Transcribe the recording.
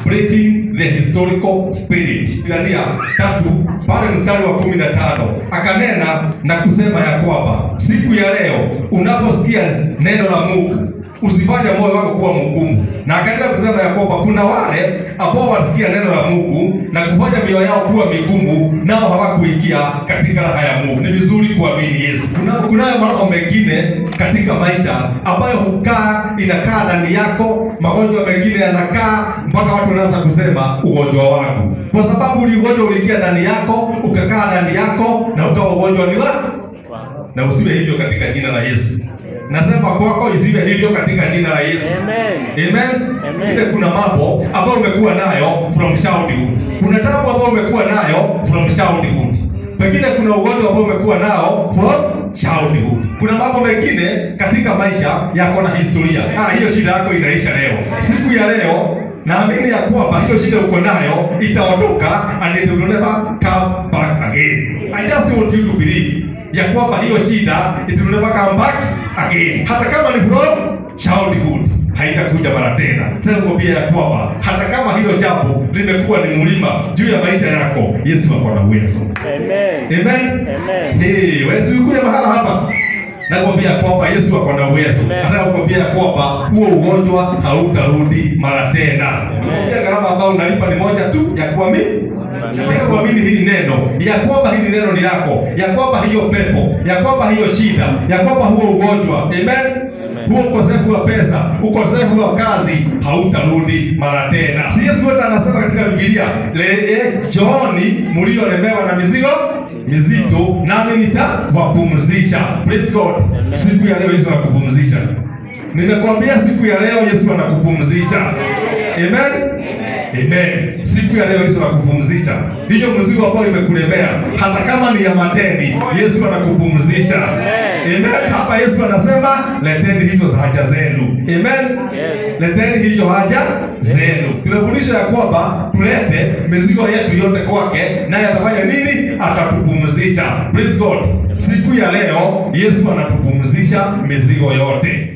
breaking the historical spirit. Ibrania tatu pale mstari wa kumi na tano akanena na kusema ya kwamba siku ya leo unaposikia neno la Mungu usifanye moyo wako kuwa mgumu. Na akaendelea kusema ya kwamba kuna wale ambao walisikia neno la Mungu na kufanya mioyo yao kuwa migumu, nao hawakuingia katika raha ya Mungu. Ni vizuri kuamini Yesu. Kuna kunayo maroho mengine katika maisha ambayo hukaa inakaa ndani yako, magonjwa mengine yanakaa mpaka watu wanaanza kusema ugonjwa wangu, kwa sababu uli ugonjwa uliingia ndani yako, ukakaa ndani yako na ukawa ugonjwa ni wako, na usiwe hivyo katika jina la Yesu. Nasema kwako isiwe hivyo katika jina la Yesu. Amen. Amen. Amen. Ile kuna mambo ambayo umekuwa nayo from childhood. Kuna tabu ambayo umekuwa nayo from childhood. Pengine kuna ugonjwa ambao umekuwa nao from childhood. Kuna mambo mengine katika maisha yako na historia. Ah, hiyo shida yako inaisha leo. Siku ya leo naamini ya kwamba hiyo shida uko nayo itaondoka and it will never come back again. I just want you to believe ya kwamba hiyo shida it will never come back again. Hata kama ni from childhood haitakuja mara tena. Tena kuambia ya kwamba hata kama hilo jambo limekuwa ni mlima juu ya maisha yako, Yesu ako na uwezo. Amen. Amen. Amen. Hey, wewe si ukuja mahala hapa nakwambia kwamba Yesu ako na uwezo. Amen. Nataka kukwambia kwamba huo ugonjwa hautarudi mara tena. Nakwambia gharama ambayo unalipa ni moja tu ya kuamini Nataka kuamini hili neno ya kwamba hili neno ni lako, ya kwamba hiyo pepo, ya kwamba hiyo shida, ya kwamba huo ugonjwa, amen. Huo ukosefu wa pesa, ukosefu wa kazi hautarudi mara tena. Si Yesu wetu anasema katika Biblia, le eh, njooni mliolemewa na mizigo mizito, nami nitawapumzisha. Praise God. Amen. Siku ya leo Yesu anakupumzisha. Nimekwambia siku ya leo Yesu anakupumzisha. Amen. Amen. Siku ya leo Yesu anakupumzisha. Hiyo mzigo ambayo imekulemea hata kama ni ya madeni, Yesu anakupumzisha. Amen. Amen. Hapa Yesu anasema leteni hizo za haja zenu. Amen. Yes. Leteni hizo haja zenu. Tunafundisha ya kwamba tulete mizigo yetu yote kwake, naye atafanya nini? Atatupumzisha. Praise God. Siku ya leo Yesu anatupumzisha mizigo yote.